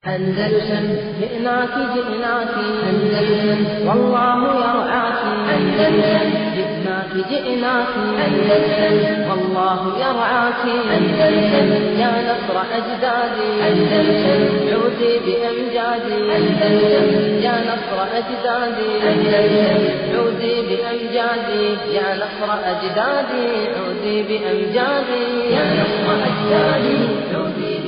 أندلسن جئناك جئناك أندلسن والله يرعاك أندلسن جئناك جئناك أندلسن والله يرعاك أندلسن يا نصر أجدادي أندلسن عودي بأمجادي أندلسن يا نصر أجدادي أندلسن عودي بأمجادي يا نصر أجدادي عودي بأمجادي يا نصر أجدادي عودي بأمجادي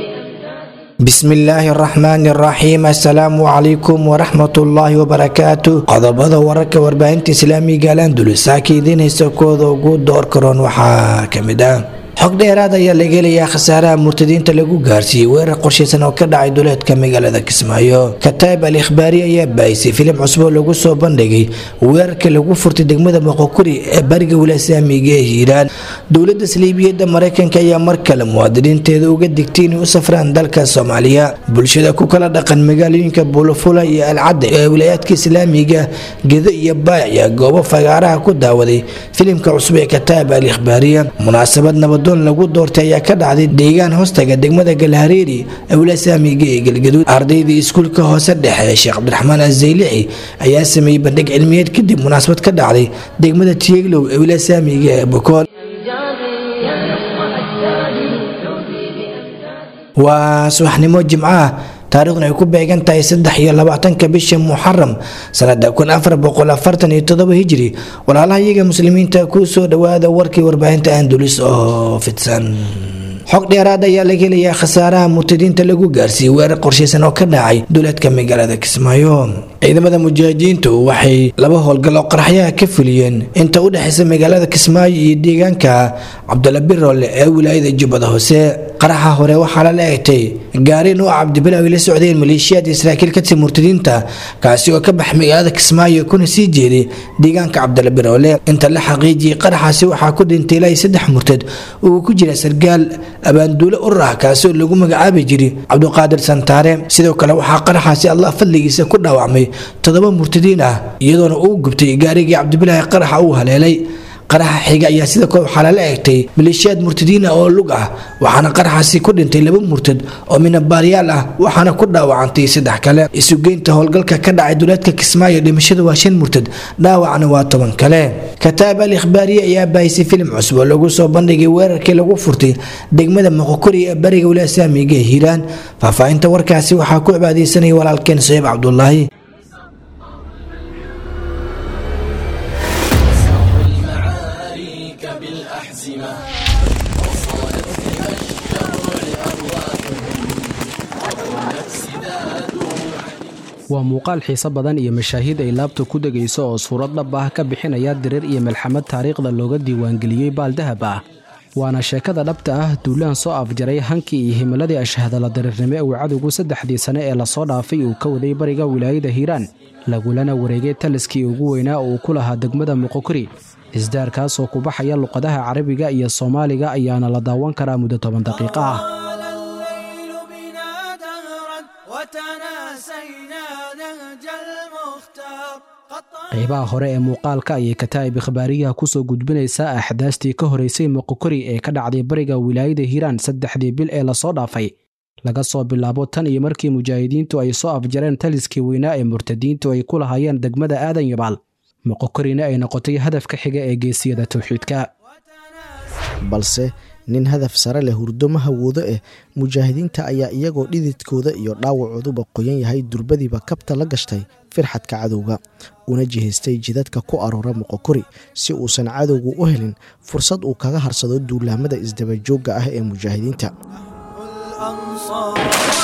bismillaahi araxmaani araxiim assalaamu calaykum waraxmatullaahi wabarakaatu qodobada wararka warbaahinta islaamiga alandulus saaka idiinhaysa kooda ugu door karoon waxaa kamid ah xog dheeraad ayaa laga helayaa khasaaraha murtadiinta lagu gaarsiiyey weerar qorshaysan oo ka dhacay duleedka magaalada kismaayo kataib al ikhbaari ayaa baahisay filim cusub oo lagu soo bandhigay weerarka lagu furtay degmada moqokuri ee bariga wilasaamiga ee hiiraan dowlada saliibiyada mareykanka ayaa mar kale muwaadiniinteeda uga digtay inay u safraan dalka soomaaliya bulshada ku kala dhaqan magaalooyinka bulufula iyo alcadda ee wilaayaadka islaamiga gedo iyo baac ayaa goobo fagaaraha ku daawaday filimka cusub ee kataib al ikhbaariya munaasabad nabadoon lagu doortay ayaa ka dhacday deegaan hoostaga degmada galhareeri ee wilasaamiga ee galgaduud ardaydii iskuulka hoose dhexe ee sheekh cabdiraxmaan azaylixi ayaa sameeyey bandhig cilmiyeed kadib munaasabad ka dhacday degmada tieglow ee wilasaamiga ee bokool أمجادي يا نصر أجدادي عودي بأمجادي waa subaxnimo jimco ah taariikhdu ay ku beegan tahay saddex iyo labaatanka bisha muxaram sanada kun afar boqol afartan iyo todoba hijri walaalaha iyaga muslimiinta ku soo dhawaada warkii warbaahinta andulis oo fidsan xog dheeraad ayaa laga helayaa khasaaraha murtadiinta lagu gaarsiiyey weerar qorshaysan oo ka dhacay duleedka magaalada kismaayo ciidamada mujaahidiintu waxay laba howlgal oo qaraxyaha ka fuliyeen inta u dhexaysa magaalada kismaayo iyo deegaanka cabdalla birole ee wilaayada jubbada hoose qaraxa hore waxaa lala egtay gaari nuuca cabdibilaaw ay la socdeen maleeshiyaad israa'iil ka tii murtadiinta kaasi oo ka baxay magaalada kismaayo kuna sii jeeday deegaanka cabdalla birole inta la xaqiijiyey qaraxaasi waxaa ku dhintay ilaa saddex murtad uu ku jira sargaal abaanduule urur ah kaasi oo lagu magacaabi jiray cabduqaadir santaare sidoo kale waxaa qaraxaasi allah fadligiisa ku dhaawacmay toddoba murtadiin ah iyadoona uu gubtay gaarigii cabdibilaahi qaraxa uu haleelay qaraxa xiga ayaa sidoo kale waxaa lala egtay maleeshiyaad murtadiin ah oo lug ah waxaana qaraxaasi ku dhintay laba murtad oo minabaaryaal ah waxaana ku dhaawacantay saddex kale isugeynta howlgalka ka dhacay duleedka kismaayo dhimashada waa shan murtad dhaawacna waa toban kale kataab al ikhbaariye ayaa baahisay filim cusub oo lagu soo bandhigay weerarkii lagu furtay degmada moqokori ee bariga wilasaamiga ee hiiraan faahfaahinta warkaasi waxaa ku cibaadeysanaya walaalkeen sayiib cabdulaahi المعارك بالأحزمة وصالت بها الشر لأرواحهم والنفس ذادوا waa muuqaal xiiso badan iyo mashaahiid ay laabta ku degayso oo suurad dhab ah ka bixinaya dirir iyo malxamad taariikhda looga diiwaangeliyey baaldahab ah waana sheekada dhabta ah duulaan soo afjaray hankii iyo himiladii ashahadala dirirnimo ee uu cadowgu saddexdii sane ee lasoo dhaafay uu ka waday bariga wilaayada hiiraan lagulana wareegay taliskii ugu weynaa oo uu ku lahaa degmada muqokori isdaarkaasoo ku baxaya luqadaha carabiga iyo soomaaliga ayaana la daawan karaa muddo toban daqiiqo ah طال الليل بنا دهرا وتناسينا نهج المختار قد qaybaha hore ee muuqaalka ayay kataa'ib ikhbaariyaha kusoo gudbinaysaa axdaastii ka horeysay moqokori ee ka dhacday bariga wilaayada hiiraan saddexdii bil ee lasoo dhaafay laga soo bilaabo tan iyo markii mujaahidiintu ay soo afjareen taliskii weynaa ee murtadiintu ay ku lahaayeen degmada aadan yabaal moqokorina ay noqotay hadafka xiga ee geesiyada towxiidka balse nin hadaf sare leh hurdo ma hawoodo eh mujaahidiinta ayaa iyagoo dhididkooda iyo dhaawacooduba qoyan yahay durbadiiba kabta la gashtay firxadka cadowga una jihaystay jidadka ku aroora moqokori si uusan cadowgu u helin fursad uu kaga harsado duulaamada isdabajoogga ah ee mujaahidiinta الأنصار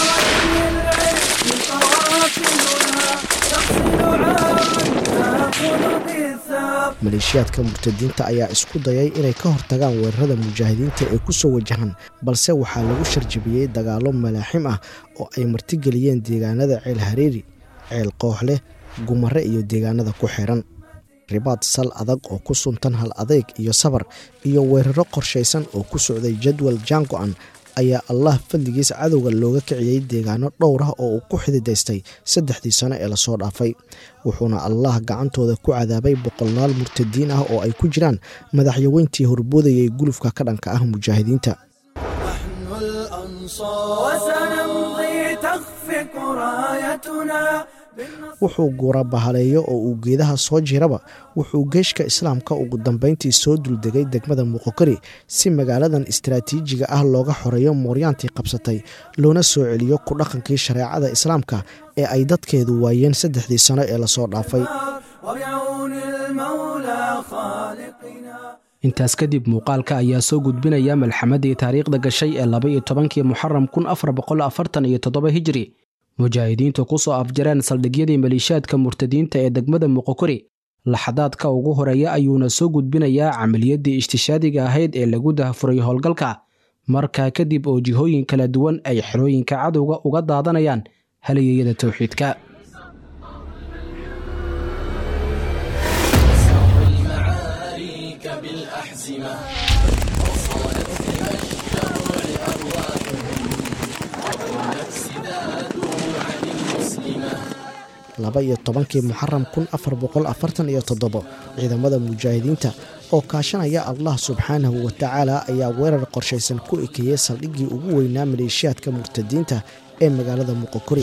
للعز قوافلها تقصد عاما تأخذ بالثار maleeshiyaadka murtadiinta ayaa isku dayay inay ka hortagaan weerarada mujaahidiinta ee ku soo wajahan balse waxaa lagu sharjabiyey dagaallo malaaxim ah oo ay martigeliyeen deegaanada ceel hareeri ceel kooxleh gumare iyo deegaanada ku xiran ribaad sal adag oo ku suntan hal adeyg iyo sabar iyo weeraro qorshaysan oo ku socday jadwal jaango-an ayaa allah fadligiis cadowga looga kiciyey deegaano dhowr ah oo uu ku xididaystay saddexdii sano ee lasoo dhaafay wuxuuna allah gacantooda ku cadaabay boqolnaal murtadiin ah oo ay ku jiraan madaxyaweyntii horboodayay gulufka ka dhanka ah mujaahidiinta نحن الأنصار وسنمضي تخفي تشرق رايتنا wuxuu guura bahaleeyo oo uu geedaha soo jiraba wuxuu geeshka islaamka ugu dambayntii soo duldegay degmada muqokari si magaaladan istaraatiijiga ah looga xoreeyo mooryaantii qabsatay loona soo celiyo ku dhaqankii shareecada islaamka ee ay dadkeedu waayeen saddexdii sano ee lasoo dhaafay وبعون المولى خالقنا intaas kadib muuqaalka ayaa soo gudbinaya malxamadii taariikhda gashay ee laba iyo tobankii muxaram kun afar boqol afartan iyo toddoba hijri mujaahidiintu ku soo afjareen saldhigyadii maliishaadka murtadiinta ee degmada muqokori laxadaadka ugu horeeya ayuuna soo gudbinayaa camaliyadii ishtishaadiga ahayd ee lagu dahafuray howlgalka markaa kadib oo jihooyin kala duwan ay xerooyinka cadowga uga daadanayaan haliyeyada towxiidka laba iyo tobankii muxaram kun afar boqol afartan iyo toddobo ciidamada mujaahidiinta oo kaashanaya allah subxaanahu watacaala ayaa weerar qorshaysan ku ekeeyey saldhiggii ugu weynaa maleeshiyaadka murtadiinta ee magaalada muqokori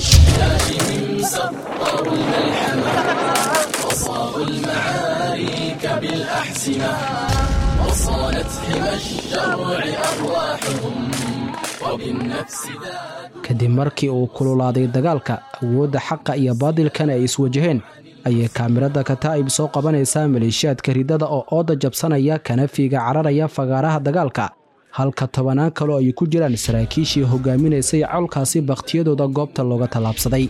kadib markii uu kululaaday dagaalka awoodda xaqa iyo baadilkana ay iswajaheen ayay kaamirada kataa'ib soo qabanaysaa maleeshiyaadka ridada oo ooda jabsanaya kana fiiga cararaya fagaaraha dagaalka halka tobanaan kaloo ay ku jiraan saraakiishii hogaaminaysay colkaasi bakhtiyadooda goobta looga tallaabsaday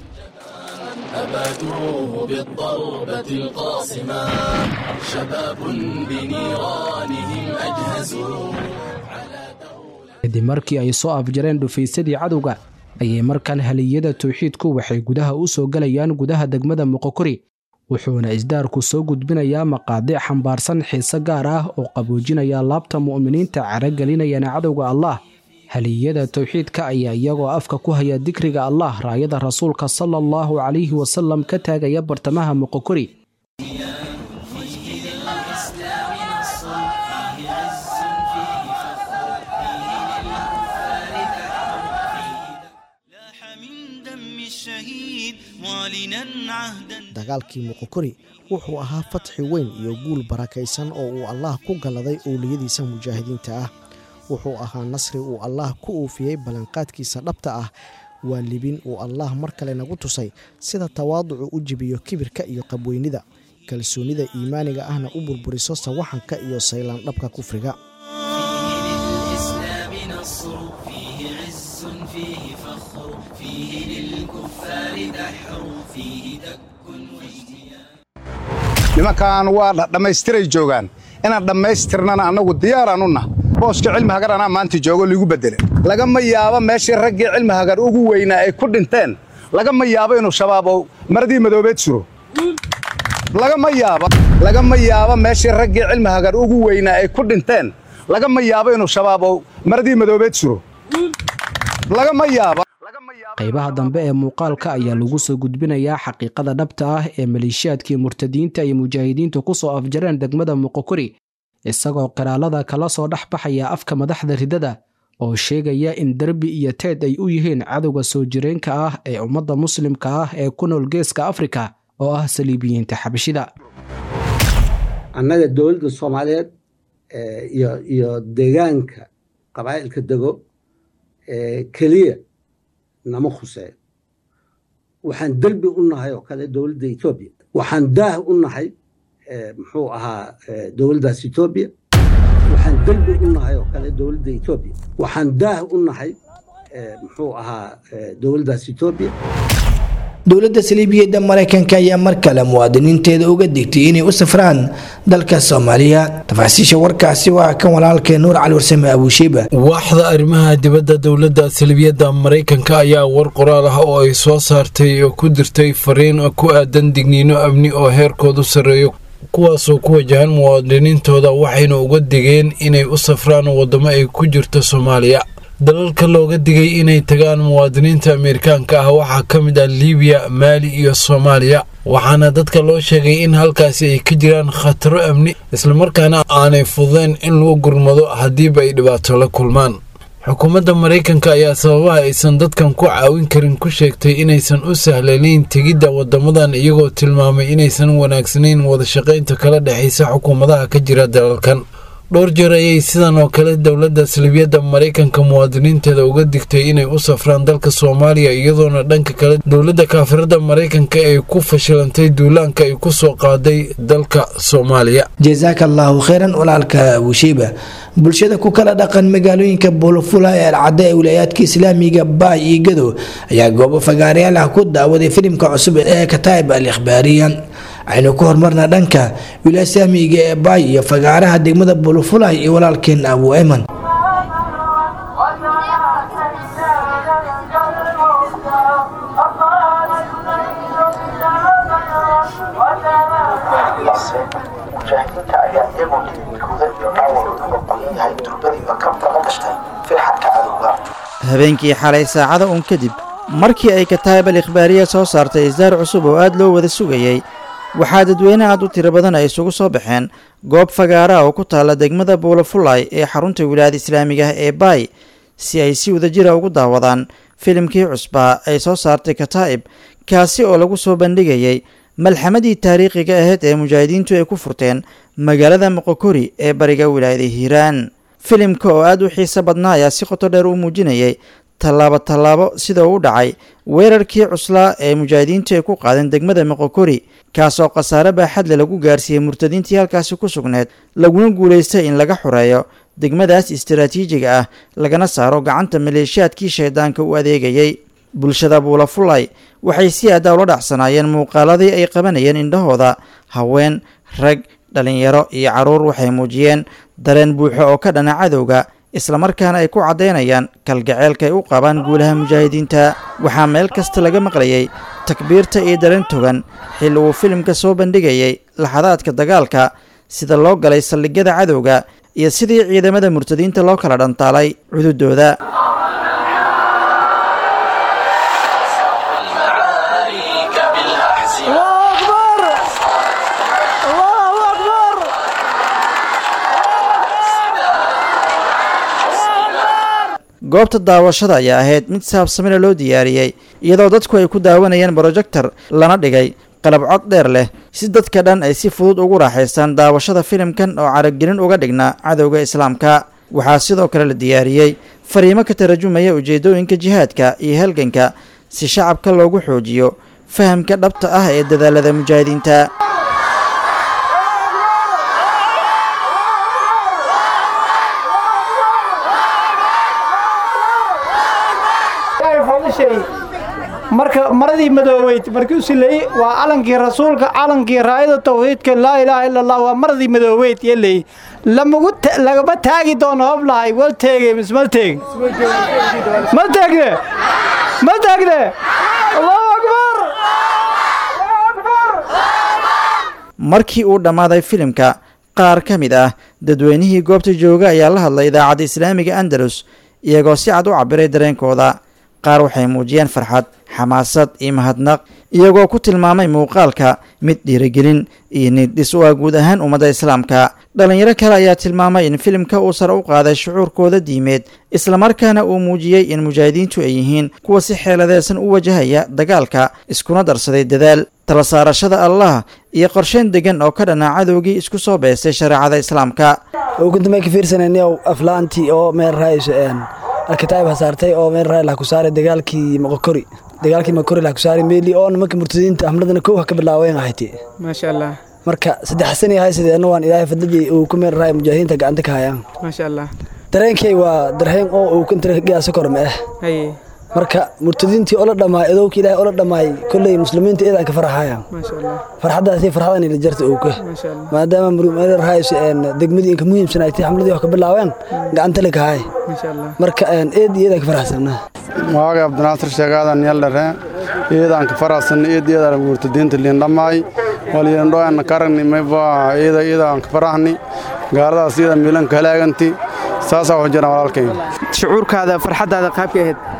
أبادوه بالضربة القاصمة شباب بنيرانهم أجهزوا kadib markii ay soo afjareen dhufaysadii cadowga ayay markan haliyada towxiidku waxay gudaha u soo gelayaan gudaha degmada muqokori wuxuuna isdaarku soo gudbinayaa maqaadic xambaarsan xiise gaar ah oo qaboojinaya laabta mu'miniinta caragelinayana cadowga allah haliyada towxiidka ayaa iyagoo afka ku haya dikriga allah raayada rasuulka sala allahu calayhi wasalam ka taagaya bartamaha muqokori لاح من دم الشهيد معلنا عهدا dagaalkii muqokori wuxuu ahaa fatxi weyn iyo guul barakaysan oo uu allaah ku galladay owliyadiisa mujaahidiinta ah wuxuu ahaa nasri uu allaah ku uufiyey ballanqaadkiisa dhabta ah waa libin uu allaah mar kale nagu tusay sida tawaaducu u jibiyo kibirka iyo qabweynida kalsoonnida iimaaniga ahna u burburiso sawaxanka iyo saylaandhabka kufriga للإسلام نصر فيه عز فيه فخر فيه للكفار دحر فيه دك واجتياح nimankan waa dhammaystiray joogaan inaan dhammaystirnana annagu diyaaraan u nah booska cilmi hagar anaa maanta joogo liigu bedele lagama yaabo meeshii raggii cilmi hagar ugu weynaa ay ku dhinteen lagama yaabo inuu shabaab oo maradii madoobeed suro lagama yaabo lagama yaabo meeshii raggii cilmi hagar ugu weynaa ay ku dhinteen lagama yaabo inuu shabaab oo maradii madoobeed suro lagama yaabo qaybaha dambe ee muuqaalka ayaa lagu soo gudbinayaa xaqiiqada dhabta ah ee maleeshiyaadkii murtadiinta ay mujaahidiintu ku soo afjareen degmada muqokori isagoo qiraalada kala soo dhex baxaya afka madaxda ridada oo sheegaya in derbi iyo teed ay u yihiin cadowga soo jireenka ah ee ummadda muslimka ah ee ku nool geeska afrika oo ah saliibiyiinta xabashida annaga dowladda soomaaliyeed eh, iyo iyo deegaanka qabaa'ilka dego eh, keliya nama khuseeyo waxaan derbi u nahay oo kale dowladda etoobiya waxaan daah u nahay eh, muxuu ahaa eh, dowladdaas etoobiya waxaan derbi u nahay oo kale dowladda etoobiya waxaan daah u nahay eh, muxuu ahaa eh, dowladdaas etoobiya dowladda saliibiyadda maraykanka ayaa mar kale muwaadiniinteeda uga digtay inay u safraan dalka soomaaliya tafaasiisha warkaasi waa kan walaalkee nuur cali warsame abuushiiba waaxda arrimaha dibadda dowladda salbiyadda maraykanka ayaa war qoraal ah oo ay soo saartay oo ku dirtay fariin ku aadan digniino amni oo heerkoodu sarreeyo kuwaasoo ku wajahan muwaadiniintooda waxayna uga digeen inay u safraan waddamo ay ku jirto soomaaliya dalalka looga digay inay tagaan muwaadiniinta ameerikaanka ah waxaa ka mid ah liibiya maali iyo soomaaliya waxaana dadka loo sheegay in halkaasi ay ka jiraan khataro amni islamarkaana aanay fududeyn in lagu gurmado haddiiba ay dhibaato la kulmaan xukuumadda maraykanka ayaa sababaha aysan dadkan ku caawin karin ku sheegtay inaysan u sahlanayn tegidda wadamadan iyagoo tilmaamay inaysan wanaagsanayn wadashaqaynta kala dhexaysa xukuumadaha ka jira dalalkan dhowr jeer ayay sidan oo kale dowladda salibiyadda maraykanka muwaadiniinteeda uga digtay inay u safraan dalka soomaaliya iyadoona dhanka kale dowladda kaafirada maraykanka ay ku fashilantay duulaanka ay ku soo qaaday dalka soomaaliya jasaaka allaahu kheyran walaalka bushiiba bulshada ku kala dhaqan magaalooyinka buulafula ee alcadda ee wilaayaadka islaamiga baay iyo gadow ayaa goobo fagaarayaal ah ku daawaday filimka cusub ee kataib al ikhbaariyan aynu ku hormarna dhanka wilaaya islaamiga ee baay iyo fagaaraha degmada buulafulay iyo walaalkeen abu eman mujaahidiinta ayaa iyagoo dhiigkooda iyo dhaawacooduba qoyan yahay durbadiiba ka baqa gashtay firxadka cadowga habeenkii xalay saacada uun kadib markii ay kataayib al ikhbaariya soo saartay isdaar cusub oo aad loo wada sugayey waxaa dadweyne aad u tiro badan ay isugu soo baxeen goob fagaara oo ku taalla degmada buulafulay ee xarunta wilaayada islaamiga ah ee baay si ay si wadajira ugu daawadaan filimkii cusbaa ay soo saartay kataa'ib kaasi oo lagu soo bandhigayey malxamadii taariikhiga ahayd ee mujaahidiintu ay ku furteen magaalada moqokori ee bariga wilaayada hiiraan filimka oo aad u xiiso badnaa ayaa si qoto dheer u muujinayay tallaabo tallaabo sida uu dhacay weerarkii cuslaa ee mujaahidiintu ay ku qaadeen degmada moqokori kaasoo khasaare baaxadle lagu gaarsiiyey murtadiintii halkaasi ku sugneed laguna guulaystay in laga xoreeyo degmadaas istaraatiijiga ah lagana saaro gacanta maleeshiyaadkii shaydaanka u adeegayey bulshada buulafulay waxay si aada ula dhacsanaayeen muuqaaladii ay qabanayeen indhahooda haween rag dhalinyaro iyo carruur waxay muujiyeen dareen buuxo oo ka dhana cadowga islamarkaana ay ku caddaynayaan kalgaceelka ay u qabaan guulaha mujaahidiinta waxaa meel kasta laga maqlayay takbiirta iyo dareen togan xilli uu filimka soo bandhigayay laxadaadka dagaalka sida loo galay saldhigyada cadowga iyo sidii ciidamada murtadiinta loo kala dhantaalay cududooda goobta daawashada ayaa ahayd mid saabsamina loo diyaariyey iyadoo dadku ay ku daawanayeen brojector lana dhigay qalab cod dheer leh si dadka dhan ay si fudud ugu raaxaystaan daawashada filimkan oo caragelin uga dhigna cadowga islaamka waxaa sidoo kale la diyaariyey fariimo ka tarajumaya ujeeddooyinka jihaadka iyo halganka si shacabka loogu xoojiyo fahamka dhabta ah ee dadaalada mujaahidiinta marka maradii madoobeyd markii u sileeyey waa calankii rasuulka calankii raayada tawxiidka laa ilaaha ila allah waa maradii madoobeyd yeley lamagu lagama taagi doono hoblahay wal teegay mismal teeg ma teegne ma teegne allahu akbar markii uu dhammaaday filimka qaar ka mid ah dadweynihii goobta jooga ayaa la hadlay idaacadda islaamiga andalus iyagoo si cad u cabiray dareenkooda qaar waxay muujiyeen farxad xamaasad iyo mahadnaq iyagoo ku tilmaamay muuqaalka mid dhiirigelin iyo niiddhis u ah guud ahaan ummadda islaamka dhallinyaro kale ayaa tilmaamay in filimka uu sare u qaaday shucuurkooda diimeed islamarkaana uu muujiyey in mujaahidiintu ay yihiin kuwa si xeeladeesan u wajahaya dagaalka iskuna darsaday dadaal tala saarashada allah iyo qorsheyn degan oo ka dhanaa cadowgii isku soo beestay shareecada islaamka uguntamay ka fiirsanayniyow aflaantii oo meel raayso alkitaab hasaartay oo meel raay lah ku saaray dagaalkii moqokori dagaalkii moqokori lah ku saaray meeli oo nimanka murtadiinta hamladana kow ha ka bilaaween ahaytay maasha allah marka saddex sani ahay sideena waan ilaahay fadladii uu ku meel raay mujaahidiinta gacanta ka hayaan maasha allah dareenkay waa dareen oo uu kantira giyaasa korme ah haye marka murtadiintii ola dhamaay adowka ilaahay ola dhamaay kolley muslimiinta iyadaa ka farxayaan maasha allah farxaddaasi farxadan ila jarta owka maasha allah maadaama meel raayso degmadii inka muhiimsan ay tahay xamladii wax ka bilaaween gacanta la kahay maasha allah marka eed iyadaa ka farxsanaa waaga abdinaasir sheegaadan yaldhere iyadan ka faraxsan iyad iyada murtadiinta liin dhammaay walyandhoan karagni mayba iyada iyadan ka faraxni gaaladaas iyada miilan ka halaaganti saasaa waxu jiraan walaalkay shucuurkaada farxaddaada qaabka ahayd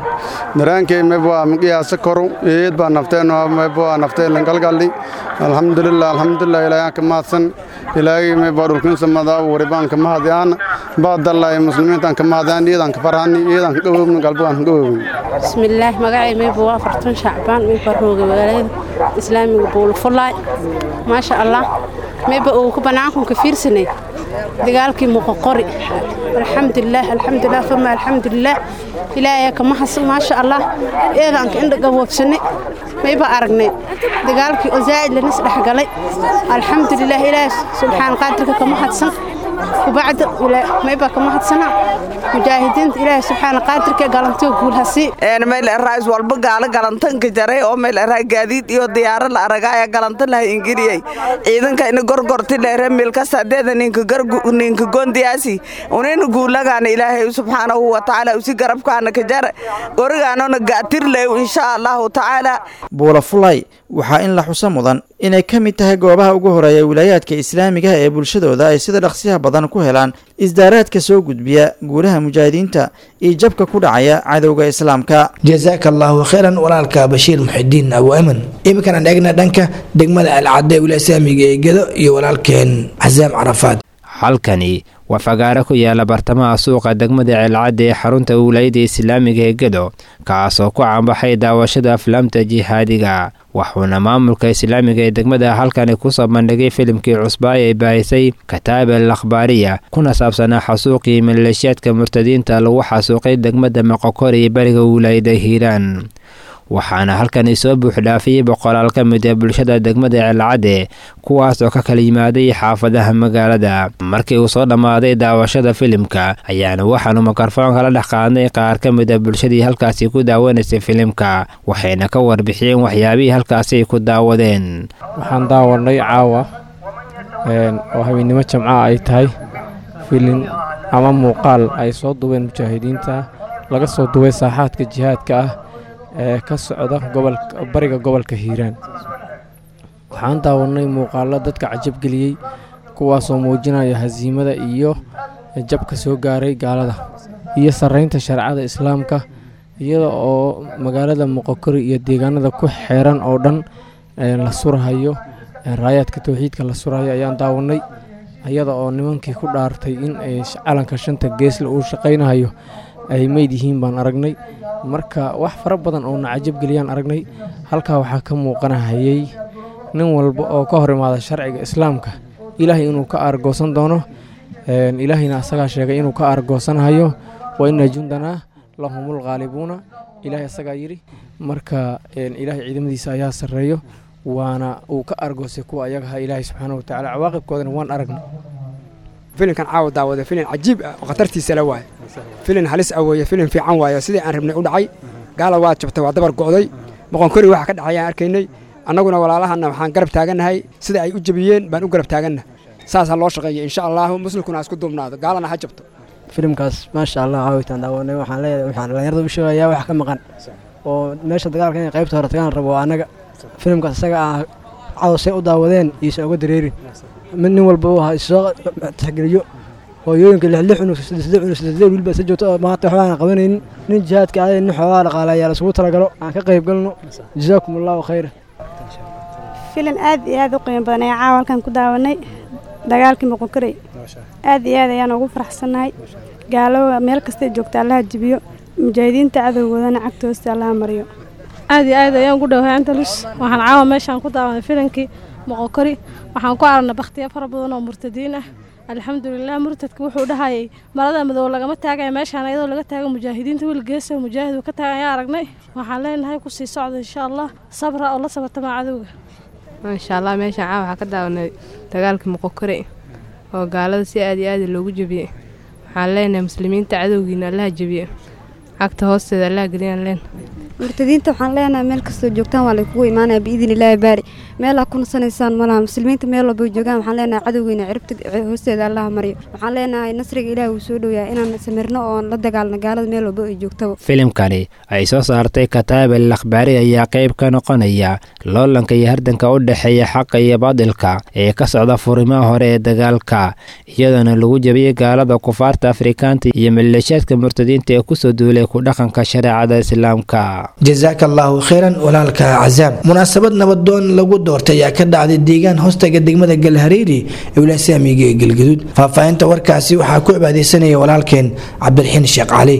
daraankay mayba miqiyaasa koru eed baa nafteen mayba naftee langalgalli alxamdulilah alxamdulilah ilaahyan ka mahadsan ilaahay mayba dhulkiinsa mada waribaan ka mahadiyaan baadallay muslimiintaan ka mahadiyaan iyadaan ka farhani iyadaan ka dhawoobni galbigaan ka dhawoobni bismillaah magacay mayba waa afartan shacbaan mayba rooga magaalada islaamiga buulufulaay maasha allah mayba uu ku banaankunka fiirsanay dagaalkii muqoqori alxamdulilah alxamdulilah fama alxamdulilah ilaahay ka mahadsan maasha allah eedaanka indha gaboobsanay mayba aragnay dagaalkii oo zaa'id lanis dhexgalay alxamdulilah ilaahay subxaan qaadirka ka mahadsan وبعد ما يبقى كما حدسنا مجاهدين إلهي سبحانه قادر كي قالنتو قول هسي een meel raais walba gaala galantanka jaray oo meel raa gaadiid iyo diyaaro la aragaya galantan laha ingiriyay ciidanka ina gorgorti leere meel ka sadeeda ninka gargu ninka gondiyaasi unina guulagaana ilaahay subxaanahu wa tacaala usi garabkaana ka jar gorigaanona gaatir leew insha allahu tacaala buula fulay waxaa in la xuso mudan inay ka mid tahay goobaha ugu horeeya wilaayaadka islaamiga ee bulshadooda ay sida dhaqsiyaha badan ku helaan isdaaraadka soo gudbiya guulaha mujaahidiinta iyo jabka ku dhacaya cadowga islaamka jasaaka allaahu khayran walaalka bashiir muxidiin abu aman iminkana eegna dhanka degmada alcadde ee wilaaya islaamiga ee gedo iyo walaalkeen casaam carafaad halkani waa fagaaro ku yaala bartamaha suuqa degmada ceelcadda ee xarunta wilaayada islaamiga ee gedo kaasoo ku caanbaxay daawashada aflaamta jihaadiga waxuuna maamulka islaamiga ee degmada halkani kusoo bandhigay filimkii cusbaay ee baahisay kataab al akhbaariya kuna saabsanaa xasuuqii maleeshiyaadka murtadiinta lagu xasuuqay degmada moqokori ee bariga wilaayada hiiraan waxaana halkani soo buuxdhaafiyey boqolaal ka mid ee bulshada degmada ceelcadde kuwaas oo ka kala yimaaday xaafadaha magaalada markii uu soo dhammaaday daawashada filimka ayaana waxaanu mikrofoonka la dhex qaadnay qaar ka mid a bulshadii halkaasi ku daawanaysay filimka waxayna ka warbixiyeen waxyaabihii halkaasi ay ku daawadeen waxaan daawanay caawa oo habeennimo jamca ay tahay filin ama muuqaal ay soo duween mujaahidiinta laga soo duway saaxaadka jihaadka ah ee ka socda gobolka bariga gobolka hiiraan waxaan daawanay muuqaallo dadka cajabgeliyey kuwaasoo muujinaya hasiimada iyo jabka soo gaaray gaalada iyo sarreynta shareecada islaamka iyada oo magaalada moqokori iyo deegaanada ku xeeran oo dhan la surahayo raayaadka towxiidka la surahayo ayaan daawanay iyada oo nimankii ku dhaartay in calanka shanta geesle uu shaqaynahayo ay meyd yihiin baan aragnay marka wax fara badan oo na cajabgeliyaan aragnay halkaa waxaa ka muuqanahayay nin walba oo ka hor imaada sharciga islaamka ilaahay inuu ka aargoosan doono ilaahayna asagaa sheegay inuu ka aargoosanahayo wa ina jundanaa lahumul khaalibuuna ilaahay asagaa yidhi marka ilaahay ciidamadiisa ayaa sarreeyo waana uu ka aargoosay kuwa ayagaha ilaahay subxaana wa tacaala cawaaqibkoodana waan aragnay filinkan caawa daawada filin cajiib ah oo khatartiisa la waaye filin halis ah weeye filin fiican waaye sidii aan rabnay u dhacay gaala waa jabtay waa dabar go'day boqonkori waxa ka dhacay aan arkaynay annaguna walaalahana waxaan garab taagannahay sida ay u jabiyeen baan u garab taaganna saasaa loo shaqeeya insha allahu muslimkuna ha isku duubnaado gaalana ha jabto filimkaas maasha allah caawitaan daawanay waxaan leeyahay waxaan dhallinyarada u sheegayaa wax ka maqan oo meesha dagaalka inay qaybta hore tagaan rabo waa annaga filimkaas isaga ah cadowsay u daawadeen iisan uga dareerin mid nin walba uu ahaa isoo tixgeliyo hooyooyinka lix cunug saddex cunug saddex wiilba isa joogto oo maanta waxba aan qabanaynin nin jihaadka aaday nin xoogaa dhaqaale ayaa lasugu talagalo aan ka qayb galno jazaakum allahu khayra filan aad iyo aad u qiimo badan ayaa caawa halkan ku daawanay dagaalkii moqokarey aad iyo aad ayaan ugu faraxsannahay gaalowa meel kastay joogta allaha jibiyo mujaahidiinta cadowgoodana cagta hoosta allaha mariyo aad iyo aad ayaan ugu dhowahay andalus waxaan caawa meeshaan ku daawanay filankii moqokori waxaan ku aragnay bakhtiya fara badan oo murtadiin ah alxamdulilah murtadka wuxuu dhahayay marada madow lagama taagaya meeshaan ayadoo laga taago mujaahidiinta wiil geesa mujaahid uu ka taagan ayaa aragnay waxaan leenahay kusii socda insha allah sabra oo la sabartama cadowga maasha allah meeshaan caawa waxaa ka daawanay dagaalkii moqokore oo gaalada si aad iyo aad loogu jebiyey waxaan leenahay muslimiinta cadowgiina allaha jebiye cagta hoosteeda allaha geliyaan leen murtadiinta waxaan leenahay meel kastoo joogtaan waa laykugu imaanaya biidin illaahi baari meelaa ku nasanaysaan malaha muslimiinta meel walba joogaan waxaan leenahay cadowgeena ciribta hoosteeda allaha maryo waxaan leenahay nasriga ilaahi wuu soo dhowayaa inaan samirno oon la dagaalno gaalada meel walba ay joogtaba filimkani ay soo saartay kataab al akhbaari ayaa qayb ka noqonaya loolanka iyo hardanka u dhexeeya xaqa iyo baadilka ee ka socda furimaha hore ee dagaalka iyadoona lagu jabiyey gaalada kufaarta afrikaanta iyo maleeshaadka murtadiinta ee kusoo duulay ku dhaqanka shareecada islaamka jasaaka allaahu khayran walaalka cazaam munaasabad nabadoon lagu doortay ayaa ka dhacday deegaan hoostaga degmada galhareeri ee wilasaamiga ee galgaduud faahfaahinta warkaasi waxaa ku cibaadeysanaya walaalkeen cabdiraxiin sheekh cali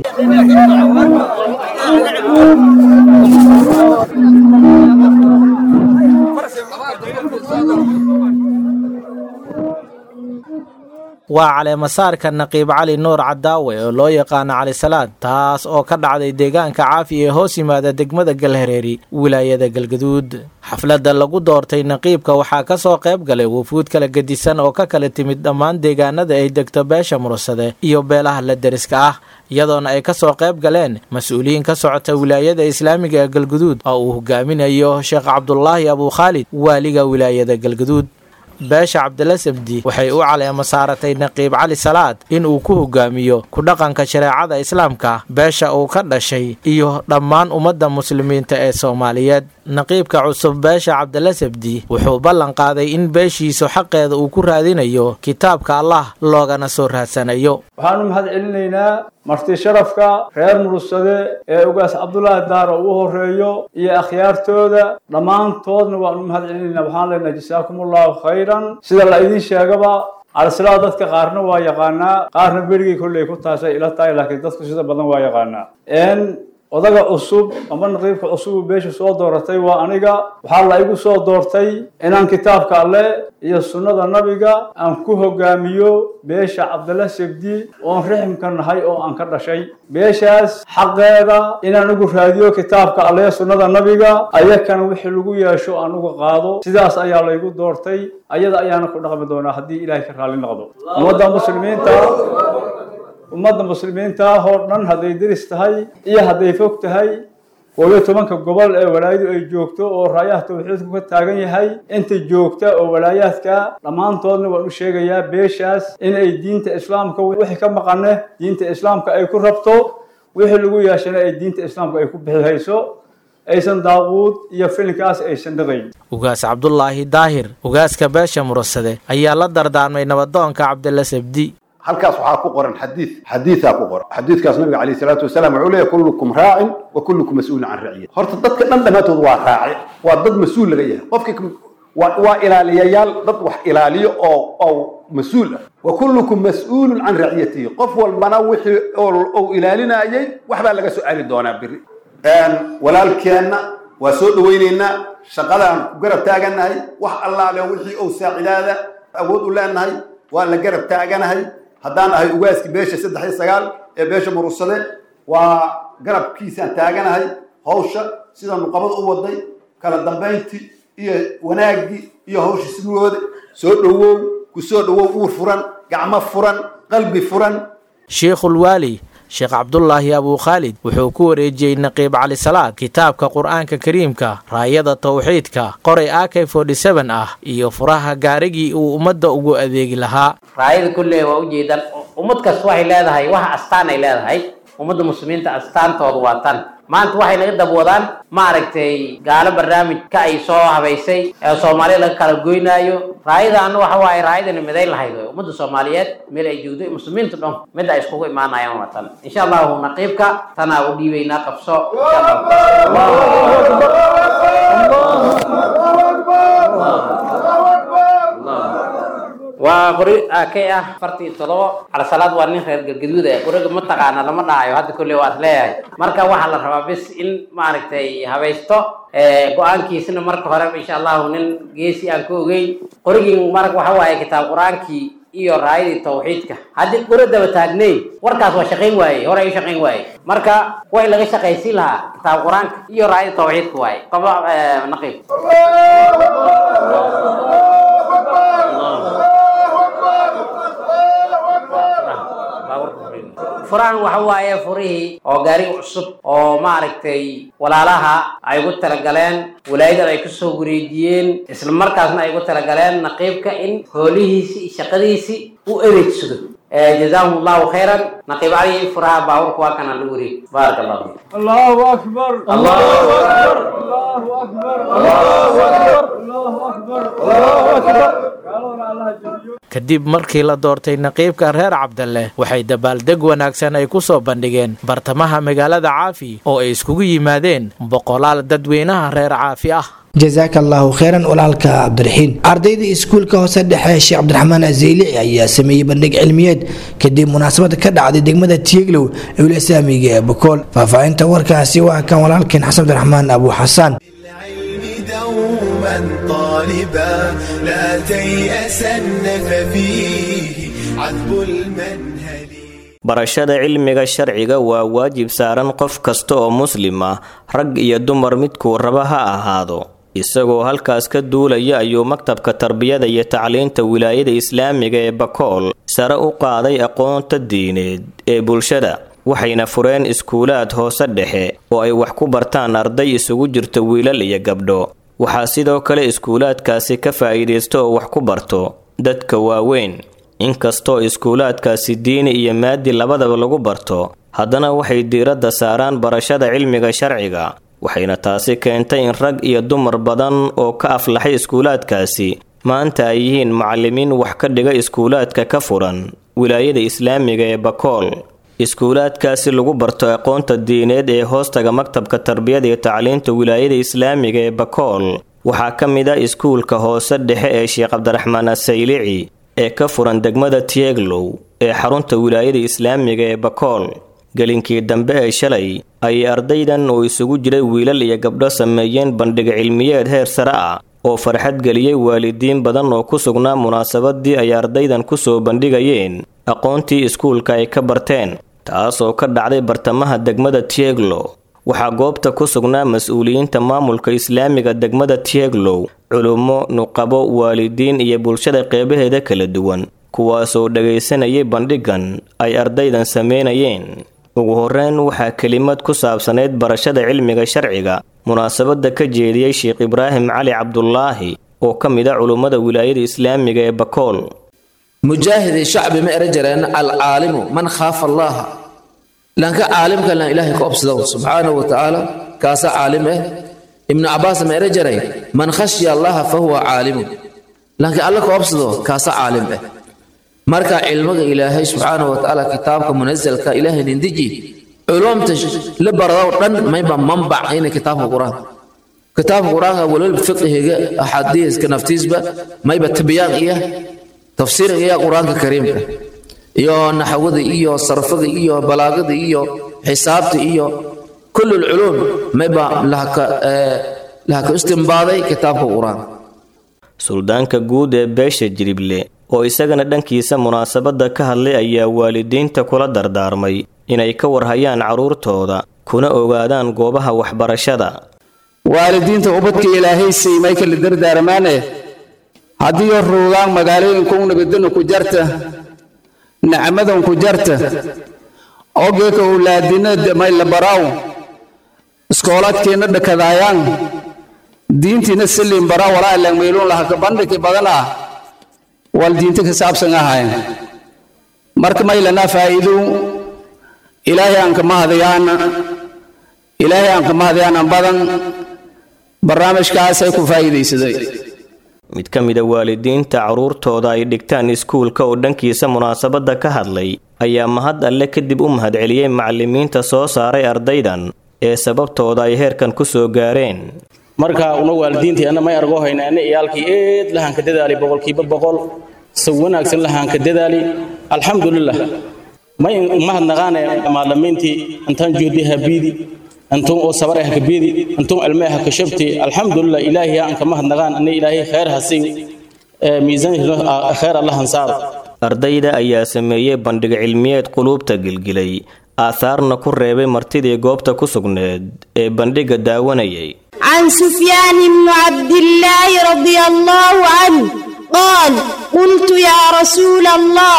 waa caleemasaarka naqiib cali nuur cadaawe oo loo yaqaano cali salaad taas oo ka dhacday deegaanka caafi ee hoos yimaada degmada galhareeri wilaayada galgaduud xafladda lagu doortay naqiibka waxaa ka soo qayb galay wufuud kala gedisan oo ka kala timid dhammaan deegaanada ay degto beesha mursade iyo beelaha la deriska ah iyadoona ay ka soo qayb galeen mas-uuliyiin ka socota wilaayada islaamiga ee galgaduud oo uu hogaaminayo sheekh cabdulaahi abukhaalid waaliga wilaayada galgaduud beesha cabdila sabdi waxay u caleema saaratay naqiib cali salaad in uu ku hogaamiyo ku dhaqanka shareecada islaamka beesha uu ka dhashay iyo dhammaan ummadda muslimiinta ee soomaaliyeed naqiibka cusub beesha cabdila sabdi wuxuu ballan qaaday in beeshiisu xaqeeda uu ku raadinayo kitaabka allah loogana soo raadsanayo waxaanu mahad celinaynaa marti sharafka reer murugsade ee ugaas cabdulaahi daaro u horeeyo iyo akhyaartooda dhammaantoodna waanu mahad celinaynaa waxaan leenahay jasaakumullahu khayran sida la idiin sheegaba calisalaa dadka qaarna waa yaqaanaa qaarna berigii kolley ku taasay ila tahay laakiin dadku sida badan waa yaqaanaa odaga cusub ama naqiibka cusubu beesha soo dooratay waa aniga waxaa la igu soo doortay inaan kitaabka alle iyo sunnada nabiga aan ku hogaamiyo beesha cabdalla sebdi oon riximka nahay oo aan ka dhashay beeshaas xaqeeda inaan ugu raadiyo kitaabka alle sunnada nabiga ayakana wixii lagu yeesho aan uga qaado sidaas ayaa laygu doortay ayada ayaana ku dhaqmi doonaa haddii ilaahay ka raalli noqdo ummadda muslimiinta ummadda muslimiinta ah oo dhan hadday deris tahay iyo hadday fog tahay koob iyo tobanka gobol ee walaayadu ay joogto oo raayaha tawxiidku ka taagan yahay inta joogta oo walaayaadka dhammaantoodna waan u sheegayaa beeshaas in ay diinta islaamka wixii ka maqane diinta islaamka ay ku rabto wixii lagu yeeshana ay diinta islaamka ay ku bixihayso aysan daaquud iyo filinkaas aysan dhaqayn ugaas cabdulaahi daahir ugaaska beesha murasade ayaa la dardaarmay nabadoonka cabdilla sabdi halkaas waxaa ku qoran xadiid xadiidaa ku qoran xadiidkaas nabiga calayhi salaatu wasalaam wuxuu leeyahay kullukum raacin wa kullukum mas-uulun can raciyat horta dadka dhan dhammaantood waa raaci waa dad mas-uul laga yahay qofki waa waa ilaaliyayaal dad wax ilaaliyo oo oo mas-uul ah wa kullukum mas-uulun can raciyatihi qof walbana wixii ou ilaalinayay waxbaa laga soo celi doonaa biri walaalkeenna waa soo dhawaynaynaa shaqadaan ku garab taaganahay wax allaale wixii ou saacidaada awood u leenahay waa la garab taaganahay haddaan ahay ugaaskii beesha saddex iyo sagaal ee beesha murugsade waa garabkiisaan taaganahay hawsha sida nuqabada u waday kala dambayntii iyo wanaaggii iyo hawsha sidooda soo dhowow ku soo dhowow uur furan gacmo furan qalbi furan shiikhulwaali sheekh cabdulaahi abukhaalid wuxuu ku wareejiyey naqiib cali salaad kitaabka qur-aanka kariimka raayada tawxiidka qoray a k ah iyo furaha gaarigii uu ummadda ugu adeegi lahaa raayada kulley waa ujeedaan ummad kasta waxay leedahay wax astaan ay leedahay ummadda muslimiinta astaantoodu waa tan maanta waxay naga dabwadaan maaragtay gaalo barnaamijka ay soo habaysay ee soomaaliya laga kala goynaayo raayadaana waxa waaye raayadana midayn lahayd wey ummadda soomaaliyeed meel ay joogdo muslimiinta dhan mid ay iskugu imaanayaan waa tan insha allahu naqiibka tanaa u dhiibaynaa qabso waa qori akay ah afartii todobo calasalaad waa nin reer galgaduud ah qoriga mataqaana lama dhahayo hadda kolley waa is leeyahay marka waxaa la rabaa bis in maaragtay habaysto go-aankiisna marka hore insha allahu nin geesi aan ka ogeyn qorigii marka waxa waaye kitaab qur-aankii iyo raayadii tawxiidka haddii qori daba taagnayn warkaas waa shaqayn waaye hore ay u shaqayn waaye marka way laga shaqaysiin lahaa kitaab qur-aanka iyo raayada tawxiidka waaye qaba naqiib furahan waxa waaye furihii oo gaariga cusub oo maaragtay walaalaha ay ugu talagaleen walaayadan ay kusoo wareejiyeen isla markaasna ay ugu talagaleen naqiibka in hoolihiisi iyo shaqadiisii u adeegsado جزاهم الله خيرا نقيب علي فرها باور كواكنا لوري بارك الله فيك الله أكبر الله أكبر الله أكبر الله أكبر الله أكبر الله أكبر kadib markii la doortay naqiibka reer cabdalle waxay dabaaldeg wanaagsan ay ku soo bandhigeen bartamaha magaalada caafi oo ay iskugu yimaadeen boqolaal dadweynaha reer caafi ah jasaaka allaahu kheyran walaalka cabdiraxiin ardayda iskuulka hoose dhexe sheekh cabdiraxmaan azeylici ayaa sameeyey bandhig cilmiyeed kadib munaasabad ka dhacday degmada tieglow ee wilasaamiga ee bokool faahfaahinta warkaasi waa kan walaalkeen xasan cabdiraxmaan abu xasaan طالبا لا تيأسن ففيه عذب المنهل barashada cilmiga sharciga waa waajib saaran qof kasta oo muslim ah rag iyo dumar midkuu raba ha ahaado isagoo halkaas ka duulaya ayuu maktabka tarbiyada iyo tacliinta wilaayada islaamiga ee bakool sare u qaaday aqoonta diineed ee bulshada waxayna fureen iskuulaad hoose dhexe oo ay wax ku bartaan arday isugu jirta wiilal iyo gabdho waxaa sidoo kale iskuulaadkaasi ka faa'iidaysta oo wax ku barto dadka waaweyn inkastoo iskuulaadkaasi diini iyo maadi labadaba lagu barto haddana waxay diiradda saaraan barashada cilmiga sharciga waxayna taasi keentay in rag iyo dumar badan oo ka aflaxay iskuulaadkaasi maanta ay yihiin macallimiin wax ka dhiga iskuulaadka ka furan wilaayada islaamiga ee bakool iskuulaadkaasi lagu barto aqoonta diineed ee hoostaga maktabka tarbiyada iyo tacliinta wilaayada islaamiga ee bakool waxaa ka mid ah iskuulka hoose dhexe ee sheekh cabdiraxmaan asaylici ee ka furan degmada tieglow ee xarunta wilaayada islaamiga ee bakool gelinkii dambe ee shalay ayay ardaydan oo isugu jiray wiilal iyo gabdho sameeyeen bandhig cilmiyeed heer sare ah oo farxad geliyey waalidiin badan oo ku sugnaa munaasabadii ay ardaydan ku soo bandhigayeen aqoontii iskuulka ay ka barteen taas oo ka dhacday bartamaha degmada tieglow waxaa goobta ku sugnaa mas-uuliyiinta maamulka islaamiga degmada tieglow culummo nuqabo waalidiin iyo bulshada qeybaheeda kala duwan kuwaasoo dhagaysanayay bandhigan ay ardaydan sameynayeen ugu horreyn waxaa kelimad ku saabsanayd barashada cilmiga sharciga munaasabadda ka jeediyey sheekh ibraahim cali cabdulaahi oo ka mid a culummada wilaayada islaamiga ee bakool mujaahidi shacbi ma era jareen alcaalimu man khaafa allaha lanka caalimkalna ilaahay ka obsado subxaanahu wa tacaala kaasa caalim eh ibnu cabaas ma era jaray man khashya allaha fa huwa caalimu lanka alla ka obsado kaasa caalim eh marka cilmiga ilaahay subxaanahu wa tacaala kitaabka munasalka ilaahay nindiji culumta la barado dhan mayba manbac ina kitaabka qur-aanka kitaabka qur-aanka walwalba fiqihiga axaadiiska naftiisba mayba tabyaan iya tafsiiriga iya qur-aanka kariimka iyo naxwada iyo sarfada iyo balaagada iyo xisaabta iyo كل العلوم ما يبقى لها لها استنباضي كتابك القرآن suldaanka guud ee beesha jirible oo isagana dhankiisa munaasabadda ka hadlay ayaa waalidiinta kula dardaarmay inay ka warhayaan carruurtooda kuna ogaadaan goobaha waxbarashada waalidiinta ubadka ilaahay siimay kala dardaarmaane haddii ruugaan magaalooyinka u nabadana ku jarta nacmadan ku jarta ogeeka ulaadina may la baraaw iskoolaadkeenna dhakadaayaan diintiina saliin baraa walaa langmeylun laha kabandhiki badana wal diinta ka saabsan ahayn marka maylanaa faa'iidu ilaahay aan kama hadayaana ilaahay aan kama hadayaanan badan barnaamijkaasay ku faa'iidaysaday mid ka mid a waalidiinta carruurtooda ay dhigtaan iskuulka oo dhankiisa munaasabadda ka hadlay ayaa mahad alle kadib u mahadceliyey macallimiinta soo saaray ardaydan ee sababtooda ay heerkan ku soo gaareen marka una waalidiintii anna may argo hayna anna iyaalkii eed lahaanka dadaali boqolkiiba boqol si wanaagsan lahaanka dadaali alxamdulilah may mahadnaqaane maalimiintii intaan joodi habiidi antum oo sabar ah kabiidi antum almee ha kashabti alxamdulilah ilaahi aan ka mahadnaqaan anna ilaahay khayr hasiin miisaan khayr allah hansaar ardayda ayaa sameeyey bandhig cilmiyeed quluubta gilgilay aahaarna ku reebay martidii goobta ku sugneed ee bandhigga daawanayay عن سفيان بن عبد الله رضي الله عنه قال قلت يا رسول الله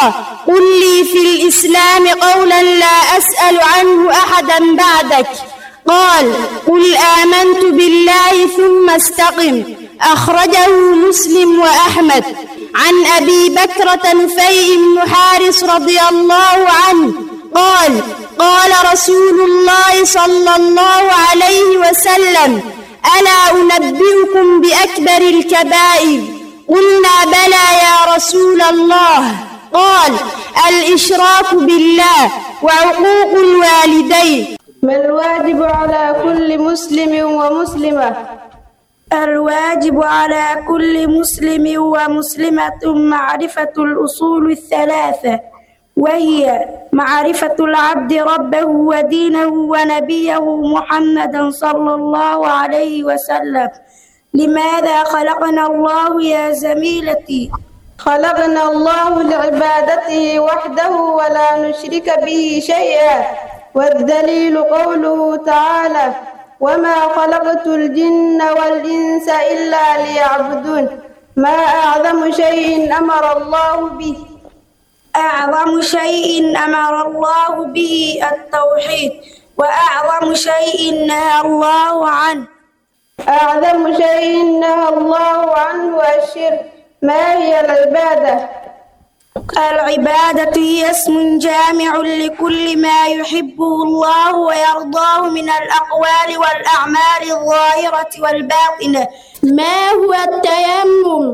قل لي في الإسلام قولا لا أسأل عنه أحدا بعدك قال قل آمنت بالله ثم استقم أخرجه مسلم وأحمد عن أبي بكرة نفيع بن حارس رضي الله عنه قال قال رسول الله صلى الله عليه وسلم ألا أنبئكم بأكبر الكبائر قلنا بلى يا رسول الله قال الإشراك بالله وعقوق الوالدين ما الواجب على كل مسلم ومسلمة الواجب على كل مسلم ومسلمة معرفة الأصول الثلاثة وهي معرفة العبد ربه ودينه ونبيه محمدا صلى الله عليه وسلم لماذا خلقنا الله يا زميلتي خلقنا الله لعبادته وحده ولا نشرك به شيئا والدليل قوله تعالى وما خلقت الجن والإنس إلا ليعبدون ما أعظم شيء أمر الله به أعظم شيء أمر الله به التوحيد وأعظم شيء نهى الله عنه أعظم شيء نهى الله عنه الشرك ما هي العبادة العبادة هي اسم جامع لكل ما يحبه الله ويرضاه من الأقوال والأعمال الظاهرة والباطنة ما هو التيمم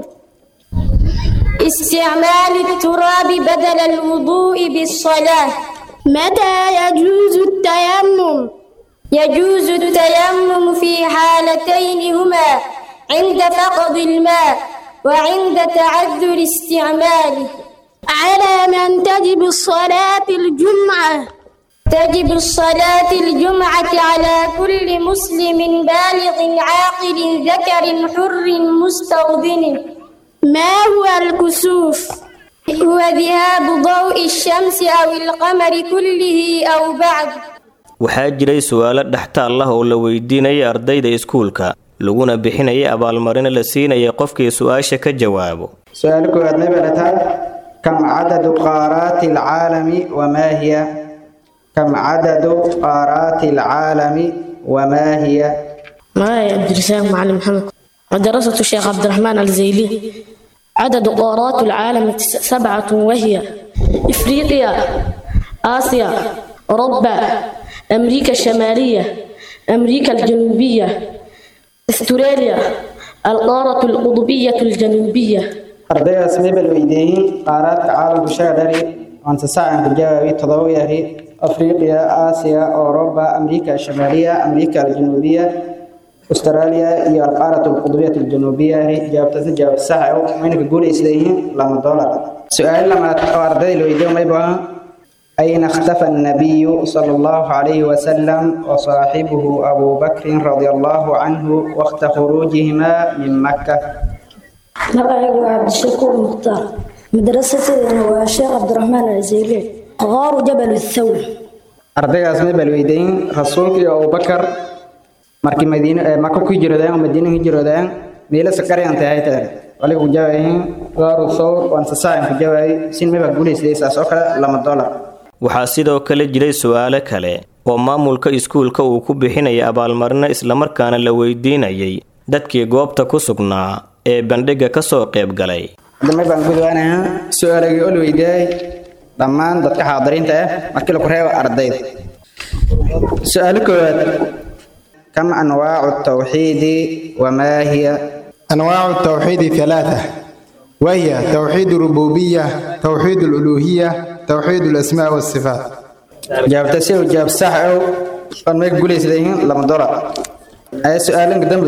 استعمال التراب بدل الوضوء بالصلاة متى يجوز التيمم يجوز التيمم في حالتين هما عند فقد الماء وعند تعذر استعماله على من تجب الصلاة الجمعة تجب الصلاة الجمعة على كل مسلم بالغ عاقل ذكر حر مستوطن ما هو الكسوف هو ذهاب ضوء الشمس أو القمر كله أو بعد waxaa jiray su-aalo dhextaal ah oo la weydiinayay ardayda iskuulka laguna bixinayay abaalmarino la siinayay qofkii su-aasha ka jawaabo su-aal koowaad may barataan kam cadadu qaaraati alcaalami wamaa hiya kam cadadu qaaraati alcaalami wamaa hiya معايا عبد الرزاق معلم محمد مدرسة الشيخ عبد الرحمن الزيلي عدد قارات العالم سبعة وهي إفريقيا آسيا أوروبا أمريكا الشمالية أمريكا الجنوبية أستراليا القارة القطبية الجنوبية ardaydaas may bal weydiiyeen qaaraadka caalamku shaadhari waanse sacan ku jawaabi todoba yari afriqiya aasiya اوروبا امريكا الشماليه امريكا الجنوبيه استراليا iyo alqaarat alqudbiyat aljanubiya jawaabtaasna jawaab sax ah mayna ka guulaysadayeen lama dolar su-aal lamaad oo ardayda la weydiiyo may baa أين اختفى النبي صلى الله عليه وسلم وصاحبه أبو بكر رضي الله عنه وقت خروجهما من مكة magacaygu waa cabdishakuur mukhtaar madrasateedana waa sheekh cabdiraxmaan alzeyli qaaru jabal thawr ardaygaas may bal weydiin rasuulkii abubakar markii madiine ee maka ku hijroodeen oo madiine ku hijroodeen meelo sakarayaan tahay tahay waliga ku jawaayin qaaru thawr waan sasaacan ku jawaayay sin may baa guulaysday saas oo kale lama dolar waxaa sidoo kale jiray su-aalo kale oo maamulka iskuulka uu ku bixinaya abaalmarino islamarkaana la weydiinayay dadkii goobta ku sugnaa ee bandhigga ka soo qayb galay dambe baan gudwaanayaa su-aalagii oo la weydiiyay dhammaan dadka xaadiriinta ah markii laku reebo ardayda su-aalo koowaad kam anwaacu tawxiidi wamaa hiya أنواع التوحيد ثلاثة وهي توحيد الربوبية توحيد الألوهية توحيد الأسماء والصفات jawaabta si uu jawaab sax ah oon meeg guulaysadayihiin lama dolar ayaa su-aalanka dambe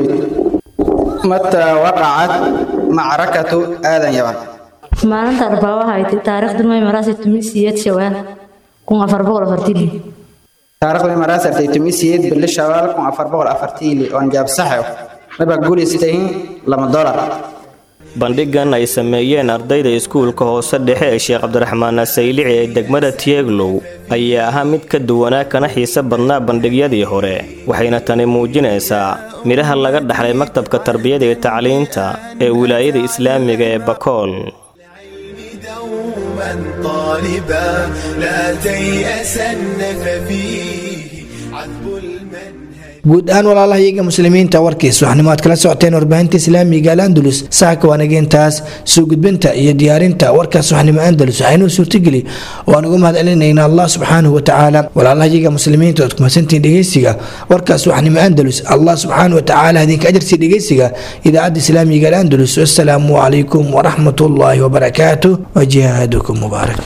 متى وقعت معركة آذن يوان maalinta arbaabaha ay tahay taariikhdu may maraasi tumi siyeed shawaan kun afar boqol afartii taariikhdu may maraasi artay tumi siyeed bili shawaal kun afar boqol afartii oon jawaab sax ah mabaa guulaysadayihiin lama dolar bandhigan ay sameeyeen ardayda iskuulka hoose dhexe ee sheekh cabdiraxmaan asaylici ee degmada tieglow ayaa ahaa mid ka duwanaa kana xiise badnaa bandhigyadii hore waxayna tani muujinaysaa midhaha laga dhaxlay maktabka tarbiyada iyo tacliinta ee wilaayada islaamiga ee bakool دوما طالبا لا تيأسن ففيه عذب المنهج guud ahaan walaalaha iyaga muslimiinta warkiis waxnimo aad kala socoteen warbaahinta islaamiga alandalus saaka waanageentaas soo gudbinta iyo diyaarinta warkaas waxnimo andalus waxaynuu suurtageli waan ugu mahad celinayna allah subxaanahu watacaala walaalaha iyaga muslimiinta oad kumasantiin dhegeysiga warkaas waxnimo andalus allah subxaanahu watacaala idinka ajarsii dhegeysiga idaacadda islaamiga alandalus wasalaamu calaykum waraxmat ullaahi wabarakaatuh wajihaadukum mubaarak